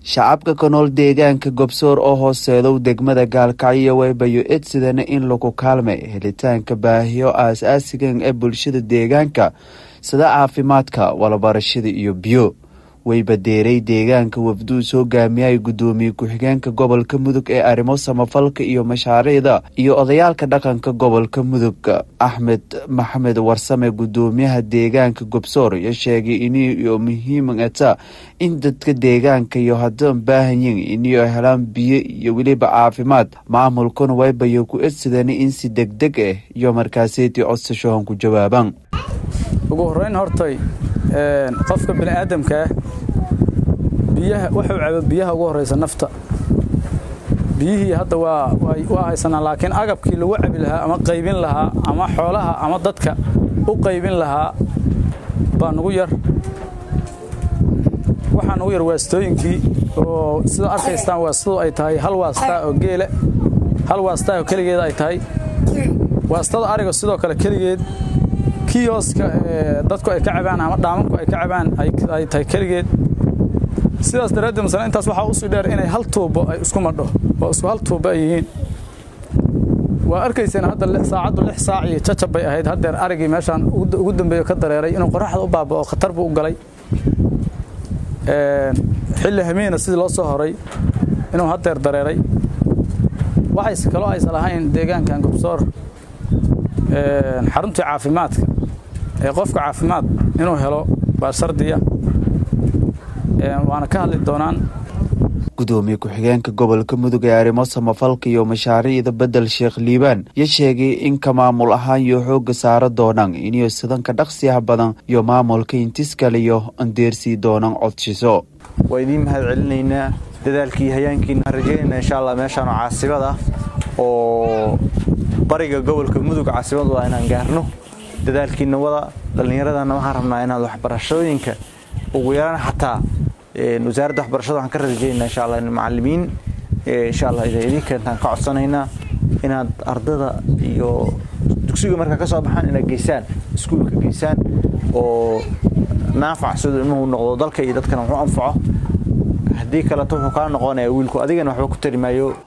shacabka ka nool deegaanka gobsoor oo hooseedow degmada gaalkacyo waybayo edsidana in lagu kaalmay helitaanka baahiyo aas-aasigan ee bulshada deegaanka sida caafimaadka walabarashada iyo biyo wayba deeray deegaanka wafduus hogaamiyay guddoomiye ku-xigeenka gobolka mudug ee arrimo samafalka iyo mashaariicda iyo odayaalka dhaqanka gobolka mudug axmed maxamed warsame guddoomiyaha deegaanka gobsoor iyo sheegay iniyo muhiimata in dadka deegaanka iyo haddaan baahanyin iniyo helaan biyo iyo weliba caafimaad maamulkuna waybayo ku edsadana in si deg deg ah iyo markaaseetii codsashohan ku jawaabaan ugu horeyn hortay qofka biniaadamkaah biyaha wuxuu cabo biyaha ugu horeysa nafta biyihii hadda waa haysanaa laakiin agabkii lagu cabi lahaa ama qaybin lahaa ama xoolaha ama dadka u qaybin lahaa baa nugu yar waxaa nugu yar waastooyinkii oo sida arkaystaan waastadu ay tahay hal waastaa oo geele hal waastaa oo keligeed ay tahay waastada ariga sidoo kale keligeed kiyoska dadku ay ka cabaan ama dhaamanku ay ka cabaan ay tahay keligeed sidaas daraaddeed masale intaas waxaa usii dheer inay hal tuubo ay isku madho oo isku hal tuubo ay yihiin waa arkayseen hadda saacaddu lix saac iyo jajab bay ahayd haddeer arigii meeshaan ugu dambeeyo ka dareeray inuu qoraxda u baaba'o khatar buu u galay xilli hamiina sidii loo soo horay inuu haddeer dareeray waxayse kaloo aysan lahayn deegaankan gobsoor xaruntii caafimaadka ee qofka caafimaad inuu helo baa shardiya waana ka hadli doonaan gudoomiye ku-xigeenka gobolka mudug ee arrimo samafalka iyo mashaariicda bedel sheekh liibaan yo sheegay in ka maamul ahaan iyo xoogga saara doonaan iniyo sidanka dhaqsiyaha badan iyo maamulka intiskaliyo andeersii doonaan codshiso waa idiin mahad celinaynaa dadaalkii hayaankiina waan rajeynayna insha allah meeshaan oo caasibad ah oo bariga gobolka mudug caasimad waa inaan gaarno dadaalkiina wada dhallinyaradana waxaan rabnaa inaad waxbarashooyinka ugu yaraan xataa wasaaradda waxbarashada waxaan ka rajaynaa insha allah macallimiin insha allah idin keentaan ka codsanaynaa inaad ardada iyo dugsiga markaa ka soo baxaan inaad geysaan iskuulka geysaan oo naafac siduu ilmuhu noqdo dalka iyo dadkana wuxuu anfaco haddii kaleto wuxuu kaa noqonaya wiilku adigana waxba ku tari maayo